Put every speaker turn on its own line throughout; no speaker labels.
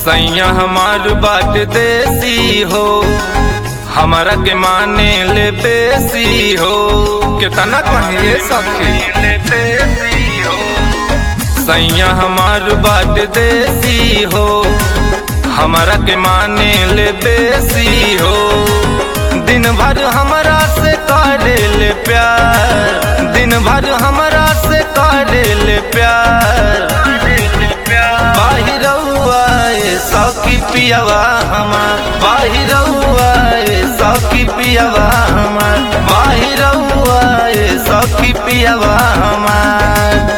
सैया हमार बाट देसी हो हमारा के माने ले बेसी हो कितना कहिए सखी सैया हमार बाट देसी हो हमारा के माने ले बेसी हो दिन भर हमरा से करे ले प्यार दिन भर हमरा से करे ले प्यार बाहिरौआ ए सखी पियवा हमार बाहिरौआ ए सखी पियवा हमार बाहिरौआ ए सखी पियवा हमार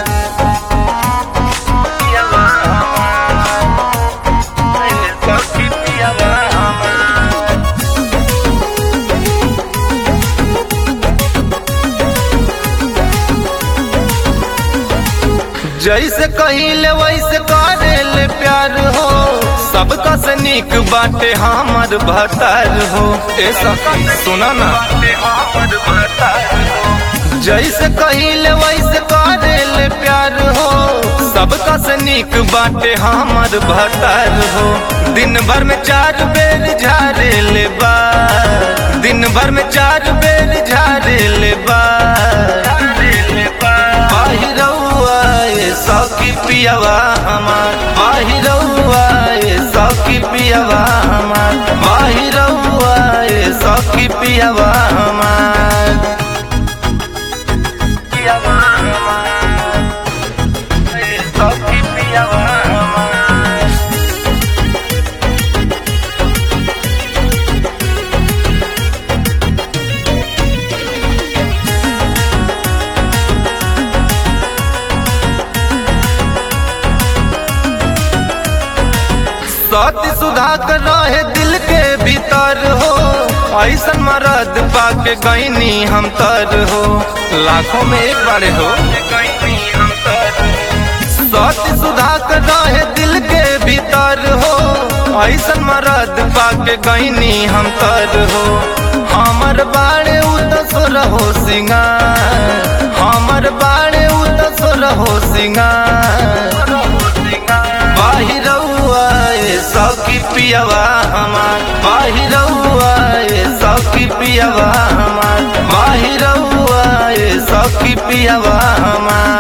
सखी पियवा हमार जैसे कहिले वैसे करेले प्यार हो सबका से निक बाटे हमर भतार हो ए सखी सुना ना जैसे कहिले वैसे करेले प्यार हो सबका से निक बाटे हमर भतार हो दिन भर में चार बेर झारे ले बार दिन भर में चार बेर झारे ले बार बाहिरौआ ए सखी पियवा हमार बाहिरौआ ए सखी पियवा हमार बाहिरौआ ए सखी पियवा हमार पियवा हमार ए सखी पियवा हमार सत्य सुधाकर रहे दिल के भीतर हो ऐसन मरद पाके गईनी हम तर हो लाखों में एक बारे हो सत्य सुधाकर रहे दिल के भीतर हो ऐसन मरद पाके गईनी हम तर हो हमर बाड़े उतसुर हो सिंगार हमर बाड़े उतसुर हो सिंगार बाहिरौआ ए सखी पियवा हमार बाहिरौआ ए सखी पियवा हमार बाहिरौआ ए सखी पियवा हमार